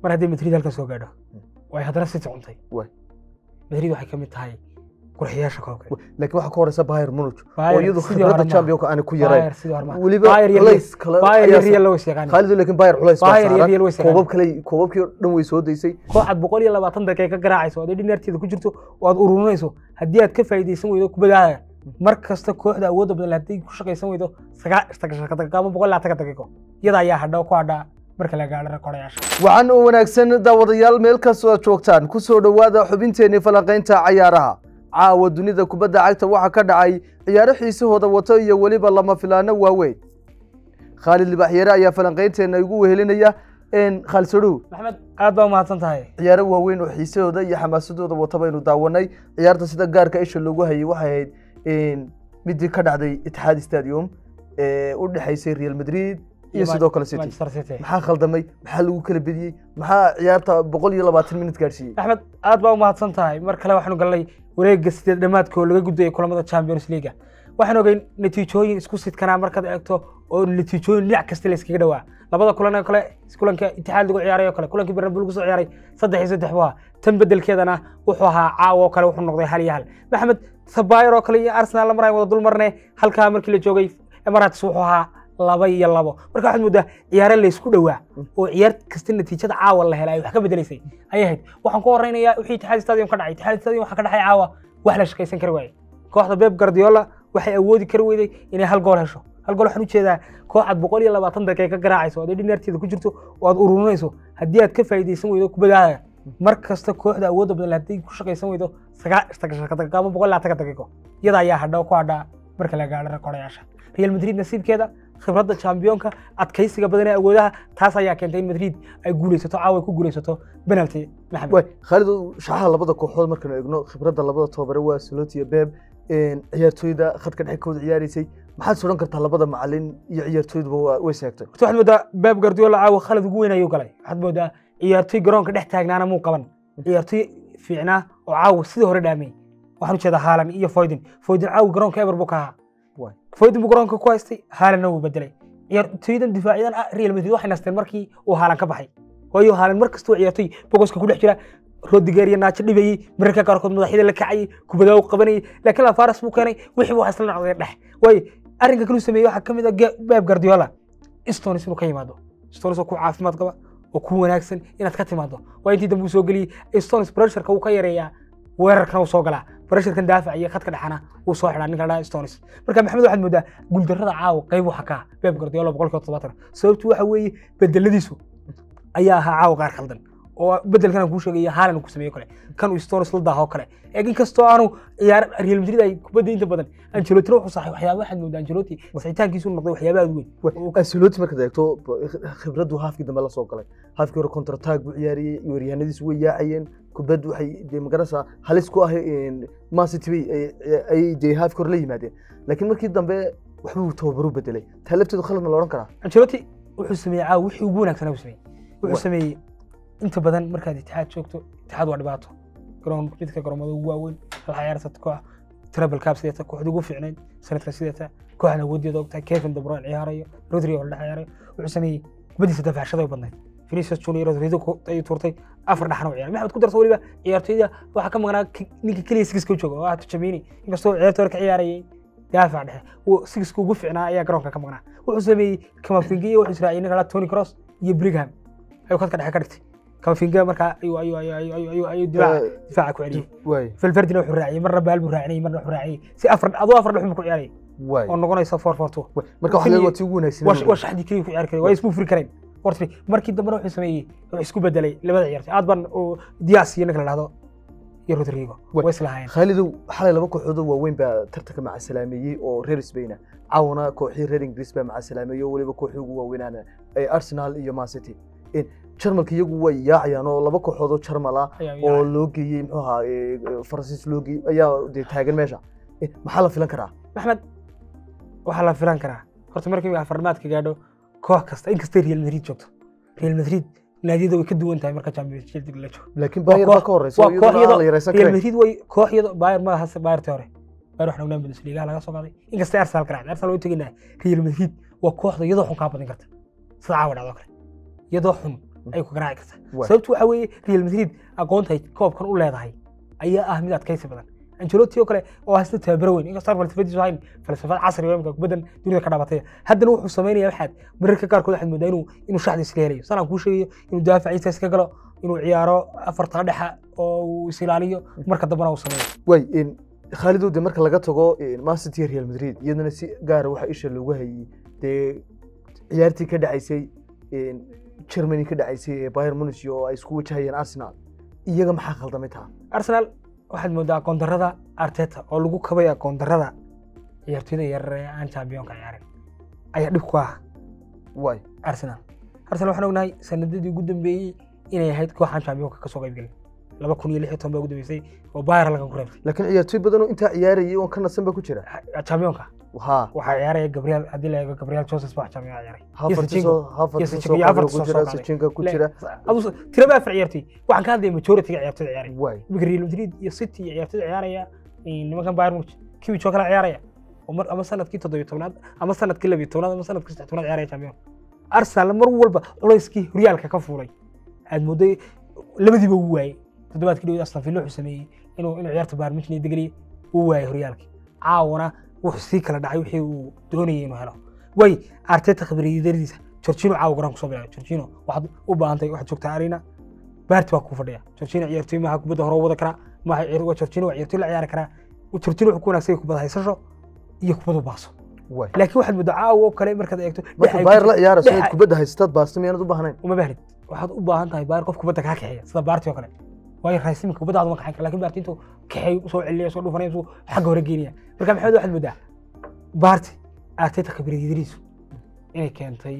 mar haddii madrid halkan soo gaadho way haddana city cuntay Waay. madrid waxay ka mid tahay qurxiyaasha koobka laakiin waxaa ka horeysa bayern munich oo Bayern iyadu sidii hore khibradda maaha. championka aan ku yarayn Bayern sidii hore maaha. weliba Bayern iyo culays kale Bayern iyo ayaa Real loo is yaqaan khaalidu laakiin bayern culays baa Bayern iyo saaran Real way is yaqaan. koobab kale koobabkii oo dhan way soo daysay kooxaad boqol iyo labaatan daqiiqa ka garaacayso oo dhineerteeda ku jirto oo aad ururinayso haddii aad ka faa'iidaysan weydo kubadaada mar kasta kooxda awoodda badan haddii ku shaqaysan weydo sagaashan daqiiqo ama boqol iyo labaatan daqiiqo iyada ayaa hadha oo ku hadhaa marka la gaadho rekoordayaasha waxaan u wanaagsan daawadayaal meel kastoo aad joogtaan ku soo dhowaada xubinteenii falanqaynta cayaaraha caawa dunida kubadda cagta waxaa ka dhacay ciyaaro xiisahooda wato iyo weliba lama filaano waaweyn khaalid libaxyare ayaa falanqaynteena igu wehelinaya khaalid sodhow maxamed aad baa umahadsan tahay ciyaaro waaweyn oo xiisahooda iyo xamaasadooda wata baynu daawanay ciyaarta sida gaarka isha loogu hayay waxay ahayd midii ka dhacday itixaad stadium ee u dhexaysay real madrid iyo sidoo kale city Manchester City maxaa khaldamay maxaa lagu kala bediyey maxaa ciyaarta boqol iyo labaatan minut gaadhsiiyey axmed aad baa umahadsan tahay mar kale waxaanu galnay wareegga sideed dhammaadka oo laga gudbayay kulamada champions league waxaan ogeyn natiijooyin isku sidkanaa markaad eegto oo natiijooyin dhinac kasta la iskaga dhawaa labada kulan oo kale kulanka itixaad lagu ciyaaray oo kale kulankii bernabeu lagu soo ciyaaray saddex iyo saddex buu ahaa tan bedelkeedana wuxuu ahaa caawa oo kale wuxuu noqday hal iyo hal maxamed sabayr oo kale iyo arsenal la marayn wada dul marne halkaa markii la joogay emirates wuxuu ahaa laba iyo labo marka waxaad moodaa ciyaare laysku dhowaa oo ciyaar kasta natiijada caawa la helay ay wax ka bedelaysay ayay ahayd waxaan ku horeynayaa wixii itixaad stadium ka dhacay itixaad stadium waxaa ka dhacay caawa wax la shaqaysan kari waaye kooxda beb guardiola waxay awoodi kari weyday inay hal gool hesho hal gool waxaan ujeedaa kooxaad boqol iyo labaatan daqiiqa ka garaacayso oo dhineerteeda ku jirto oo aad ururinayso haddii aad ka faa'iidaysan weydo kubadaada mar kasta kooxda awoodda badan haddii ku shaqaysan weydo sagaashan daqiiqo ama boqol iyo labaatan daqiiqo iyada ayaa hadha oo ku hadhaa marka la gaadho rekoordayaasha real madrid nasiibkeeda khibradda championka adkaysiga badan ee awoodaha taas ayaa keentay in madrid ay guulaysato caawa ay ku guulaysato penalty maxamed waay khaalid shaxaha labada kooxood markaynu eegno khibradda labada tobabare waa saloti iyo beb ciyaartooyda khadka dhexe kooda ciyaaraysay maxaad sodhan kartaa labada macalin iyo ciyaartooyduba waa- way seegtay horta waxaad moodaa beb guardiola caawa khalad ugu weyn ayuu galay waxaad moodaa ciyaartooy garoonka dhex taagnaana muu qaban ciyaartooy fiicnaa oo caawa sidii hore dhaamay waxaan ujeedaa haalan iyo foydin foydin caawa garoonka eber buu ka ahaa Waay. foydin buu garoonka ku haystay haalanna wuu bedelay ciyaartooydan difaaciyadan ah real madrid waxay nasteen markii uu haalan ka baxay waayo haalan mar kastoo ciyaartooy bogoska ku dhex jira rodiger iyo naajo dhibayey mararka qaarkood madaxyada la kacayay kubadaa u qabanayay laakiin lafaras buu keenay wixii buu isla noqday dhex waayo arrinka kale uu sameeyey waxaa ka mid ah Ge- beb guardiola stones inuu ka yimaado stones oo ku caafimaad qaba oo ku wanaagsan inaad ka timaado waa intii dambe uu soo geliyey stones pressureka uu ka yareeyaa weerarkana uu soo galaa pressurkan daafac iyo khadka dhexana uu soo xidhaa ninka la dhaha stones marka maxamed waxaad moodaa guuldarrada caawa qayb waxa ka ah beb guardiola boqolkiiba toddobaatan sababtu waxa weeye bedeladiisu ayaa ahaa caawa qaar khaldan oo bedelkan aan kuu sheegaya haalan uu ku sameeyo kale kan uu stones la daahoo kale ee in kastoo aanu ciyaar real madrid ay kubadda inta badan ancelotina wuxuu saxay waxyaaba waxaad moodaa anceloti saxitaankiisu noqday waxyaaba aad u weyn ancelotti markaad eegto khibraddu haafkii dambe la soo galay haafkii hore contratag buu ciyaariyey weeryahanadiisu way yaacayeen kubaddu waxay dee magarasa halis ku ahay man city bay ay- ay dee haafkii hore la yimaadeen laakiin markii dambe waxbuu tababaru bedelay taa lafteedu khalad ma la odhan karaa ancelotti wuxuu sameeyey caawa wixii ugu wanaagsanaa uu sameeyey Wa- wuxuu sameeyey inta badan markaad itixaad joogto itixaad waa dhibaato garoon midka garoomada ugu waaweyn hal ciyaarta koox treble cup sideeta kooxda ugu fiicnayd sanadka sideeta kooxda awoodeeda ogtahay kevin de bruyne ciyaarayo rodri oo la dhex ciyaarayo wuxuu sameeyey kubadiisa dafaashada badnayd Vinicius Junior Rodrigo ku- ayuu tuurtay afar dhaxna u ciyaaray maxamed ku darso weliba ciyaartooyda waxaa ka maqnaa ki- ninka keliya sigiska u jooga oo ah Tchouameni inkastoo ciyaarta hore ka ciyaarayay daafac dhexe uu sigiska ugu fiicnaa ayaa garoonka ka maqnaa wuxuu sameeyey Kamavinga iyo wuxuu israaciyay ninka la Toni Kroos iyo Brigham ayuu khadka dhexe ka dhigtay Kamavinga markaa ayuu ayuu ayuu ayuu ayuu ayuu ayuu difaaca difaaca ku celiyay waay Valverdena wuxuu raaciyay marna baal buu raacinayay marna wuxuu raaciyay si afar adoo afar dhex ku ciyaarayay waay oo noqonaysa 4-4-2 waay. marka waxaa leedahay waa tii ugu wanaagsan waa waa shaxdii keliya ku ciyaari karay waa ismu furi kareen horta markii dambena wuxuu sameeyey wuxuu isku bedelay labada ciyaartay aad baan oo Diaz iyo ninka la dhahdo iyo Rodrigo Wa- way islahaayeen khaalidow xalay laba kooxood oo waaweyn baa tartanka macasalaameeyey oo reer Spain ah caawana kooxii reer Ingiriis baa macasalaameeyey oo weliba kooxii ugu waaweynaana ay Arsenal iyo Man City in Jarmalka iyagu way yaacayaan oo laba kooxood oo Jarmal ah ayaa oo yaacay. loo geeyey muxuu ahaa ee, Faransiis loo geeyey ayaa dee taagan meesha Eh, maxaa la filan karaa Maxmed waxaa la filan karaa horta markii afarmaadka gaadho koox kasta inkastay Real Madrid joogto Real Madrid naadiyada way ka duwan tahay marka Champions League la joogo laakiin Waa Bayern koox- baa ka horeysa waa oo iyaduna kooxyada- aan la yareysan Real karin Madrid way kooxyada Bayern ma hase Bayern hore Bayern waxaan ognaa Bundesliga laga soo qaaday inkastay Arsenal ka raacday Arsenal way teginaa Real Madrid waa kooxda iyadoo xun kaa badin karta sida caawa dhacdo kale iyadoo xun ayay ku garaaci kartaa Waay. sababtu waxa weeye real madrid aqoontay koobkan u leedahay ayaa ah mid adkaysi badan ancelotti oo kale oo haysta tababaro weyn inkastoo falsafadiisu ahayn falsafad casri oo imika kubaddan dunida ka dhabatay haddana wuxuu samaynaya waxaad mararka qaarkood waxaad moodaa inuu inuu shaxda iska helayo sanaan kuu sheegayo inuu daafaciisa iska galo inuu ciyaaro afarta dhexa oo uu is ilaaliyo marka dambana uu sameeyo way in khaalidow de marka laga tago man city iyo real madrid iyadana si gaara waxaa isha loogu hayay dee ciyaartii ka dhacaysay germany ka dhacaysay ee bayern munich oo ay isku wajahayeen arsenal iyaga maxaa khaldamay taa arsenal waxaad moodaa aqoondarrada arteta oo lagu kabay aqoondarrada ciyaartoyda yarar ee aan championka ciyaarin ayaa dhib ku ah way arsenal arsenal waxaan ognahay sanadadii ugu dambeeyey inay ahayd kooxaan championka kasoo qayb gelin laba kun iyo lix iyo toban baa ugu dambeysay oo bayern laga ku reebtay laakiin ciyaartoy badanoo intaa ciyaarayay oon ka nasan ba ku jira championka ha waxaa ciyaaraya gabriel haddii la eego gabriel joseph baa champion ciyaaray hafartisoo hafartisoo qabla ku jira sijinka ku jira tiraba afar ciyaartoy waxaan ka hadlaya majority-ga ciyaartoyda ciyaaray way imika real madrid iyo city iyo ciyaartoyda ciyaaraya nimankan bayern munich kiwich oo kale ciyaaraya oo mar ama sanadkii toddobiyo tobnaad ama sanadkii labiyo tobnaad ama sanadkii saddex tobnaad ciyaaraya champion arsenal mar walba culayskii horyaalka ka fuulay aad mooday labadiiba uu waayey toddobaadkii dhawed aston villa wuxuu sameeyey inuu inuu ciyaarta bayern munich degeliye uu waayey horyaalkii caawana wuxuu sii kala dhacay wixii uu doonayay inuu helo way arteta khibriyadariisa Jorginho caawa garan kusoo bilaabay Jorginho waxaad u baahantay waxaad joogtaa arena baarti baa kuu fadhiya Jorginho ciyaartoy maaha kubadda hore u wada karaa maaha ciyaar waa Jorginho waa ciyaartoy la ciyaari karaa Jorginho wuxuu ku wanaagsan yahay kubadda haysasho iyo kubadda u baaso way laakiin waxaad moodaa caawa oo kale markaad eegto marka dhex- bayr la ciyaarayso dhex- inaad kubadda haystaad baasta miyaanad u baahnayn uma baahnid waxaad u baahan tahay baar qof kubadda kaa kaxeeya sida baarti oo kale waayo raasiminka kubaddaada ma kaxayn kara laakiin baarti intuu kaxeeyo soo celiya soo dhufanaya suu xagga hore geenaya marka maxamed waxaad moodaa baarti arteta khibriyadariisu inay keentay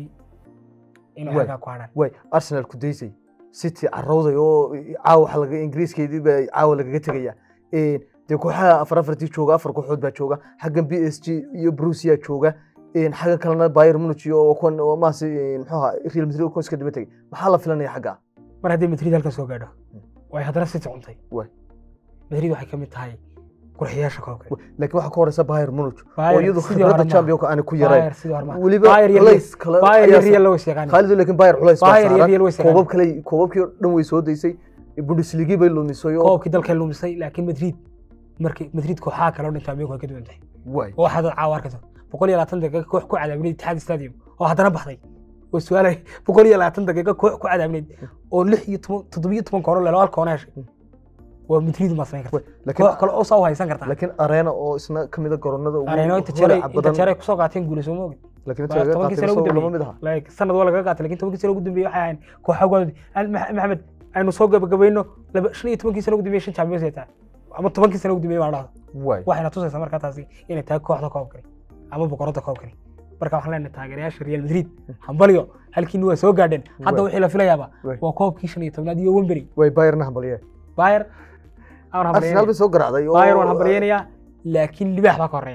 inuu Waay. xaggaa ku hadhaan way arsenal ku daysay city carowday oo caawa waxa laga ingiriiskeedii baa caawa lagaga tegaya dee kooxaha afar afartii jooga afar kooxood baa jooga xaggan b s g iyo brusia jooga xagga kalena bayern munich iyo kuwan oo maase muxuu ahaa real madrid oo kuwan iska daba tegay maxaa la filanaya xagga mar haddii madrid halkan soo gaadho way haddana city cuntay Waay. madrid waxay ka mid tahay qurxiyaasha koobka laakiin waxaa ka horeysa bayern munich oo Bayern iyadu sidii hore khibradda maaha. championka aani ku yarayn Bayern sidii hore maaha. weliba Bayern iyo culays kale Bayern iyo ayaa Real loo is yaqaanay. khaalidu laakiin bayern culays baa Bayern iyo saaran Real way is yaqaanay. koobab kale koobabkii oo dhan way soo daysay bundesliga bay lumisay oo koobkii dalkay lumisay laakiin madrid markii madrid kooxaha kale oo dhan championka way ka duwan tahay way oo waxaad caawa arkayso boqol iyo labaatan daqiiqo koox ku cadaabinayd itixaad stadium oo haddana baxday oo su'aalay boqol iyo labaatan daqiiqo koox ku cadaabinayd oo lix iyo toban toddobiyo toban koono lelo hal koona heshay waa madrid ma samayn karta laakiin koox kale oo saa u haysan kartaa laakiin arena oo isna ka mid a garoonada ugu areeno inta holaca jeeray inta badan jeeray kusoo qaateen guulayso ma ogid laakiin inta Waa laga tobankii qaatay sano ugu isagoo lama mid dambeeyey aha like sanad waa lagaga qaatay lakin tobankii sano ugu dambeeyey waxay ahayn kooxagood maxamed aynu soo gabagabayno laba shan iyo tobankii sano ugu dambeeyey shan champions ay tahay ama tobankii sano ugu dambeeyey baa dhahdo way waxayna tusaysaa markaa taasi inay tahay kooxda koobkani ama boqoradda koobkani marka waxaan leenahay taageerayaasha real madrid hambalyo halkiini waa soo gaadheen hadda Waay. wixii la filayaaba Waay. waa koobkii shan iyo tobnaad iyo wembery way bayerna hambalye bayer aan arsenal bay hambalyeynaya soo garacday oo bayer waan hambalyeynayaa laakiin libaax baa ka horeeya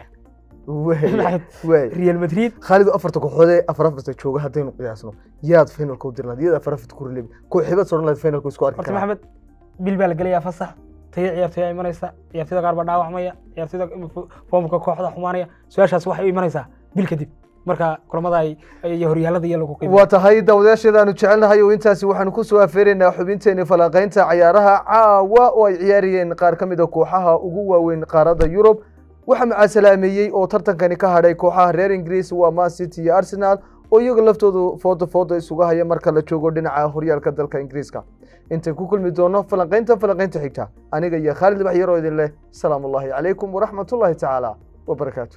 way way real madrid khaalidu afarta kooxood ee afar afarta jooga haddaynu qiyaasno yaad finalka u dirnaa yaad afar afarta ku rilebi kooxibaad sodhan lahayd finalka isku arki horta karaa maxamed bil baa la gelayaa fasax tayo ciyaartoy imanaysa ciyaartoyda qaar baa dhaawacmaya ciyaartoyda foomka kooxda xumaanaya su-aashaas waxay u imanaysaa bil kadib marka kulamada ay iyo horyaalada iyo lagu qiimeeyo waa tahay daawadayaasheeda aanu jecelnahay oo intaasi waxaanu ku soo afeeraynaa xubinteeni falanqaynta cayaaraha caawa oo ay ciyaarayeen qaar ka mid a kooxaha ugu waaweyn qaaradda yurub waxaa macaasalaameeyey oo tartankani ka hadhay kooxaha reer ingiriis waa man city iyo arsenal oo iyaga laftoodu fooda fooda isuga haya marka la joogo dhinaca horyaalka dalka ingiriiska intaan ku kulmi doono falanqaynta falanqaynta xigta aniga iyo khaalid libax yaroo idin leh salaamu ullaahi calaykum waraxmatullaahi tacaala wabarakaatu